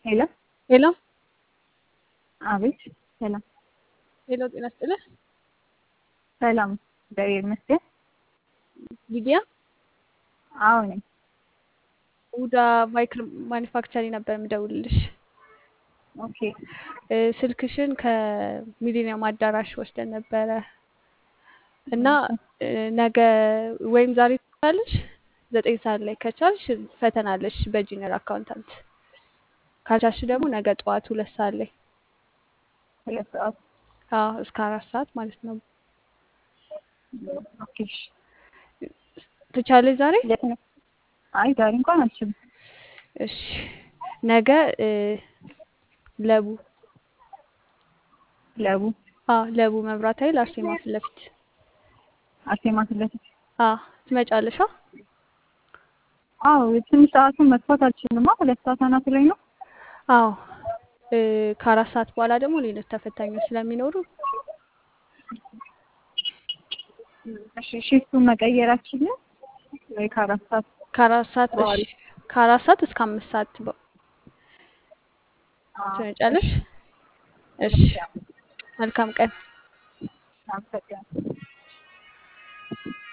ሄሎ ሄሎ አቤት። ሰላም ሄሎ፣ ጤና ይስጥልህ። ሰላም፣ እግዚአብሔር ይመስገን። ሊዲያ አዎ ነኝ። ውዳ ማይክሮ ማኒፋክቸሪንግ ነበር የምደውልልሽ። ኦኬ እ፣ ስልክሽን ከሚሊኒየም አዳራሽ ወስደን ነበረ እና እ፣ ነገ ወይም ዛሬ ትችላለሽ፣ ዘጠኝ ሰዓት ላይ ከቻልሽ ፈተና አለሽ በጂኒየር አካውንታንት፣ ካልቻልሽ ደግሞ ነገ ጠዋት ሁለት ሰዓት ላይ ሁለት ሰዓት አዎ፣ እስከ አራት ሰዓት ማለት ነው። ኦኬ። እሺ። ትቻለሽ ዛሬ? የት ነው? አይ ዛሬ እንኳን አልችልም። እሺ። ነገ እ፣ ለቡ ለቡ አዎ፣ ለቡ መብራት ኃይል አርሴማ ፊት ለፊት አርሴማ ፊት ለፊት አዎ፣ ትመጫለሽ? አዎ ትንሽ ሰዓቱን መጥፋት አልችልማ። ሁለት ሰዓት አናቱ ላይ ነው። አዎ እ፣ ከአራት ሰዓት በኋላ ደግሞ ሌሎች ተፈታኞች ስለሚኖሩ እሺ ሽፍቱን መቀየራችን ወይ ከአራት ሰዓት ከአራት ሰዓት እሺ፣ በኋላ ከአራት ሰዓት እስከ አምስት ሰዓት በ- አዎ፣ ትመጫለሽ? እሺ፣ መልካም ቀን። አመሰግናለሁ።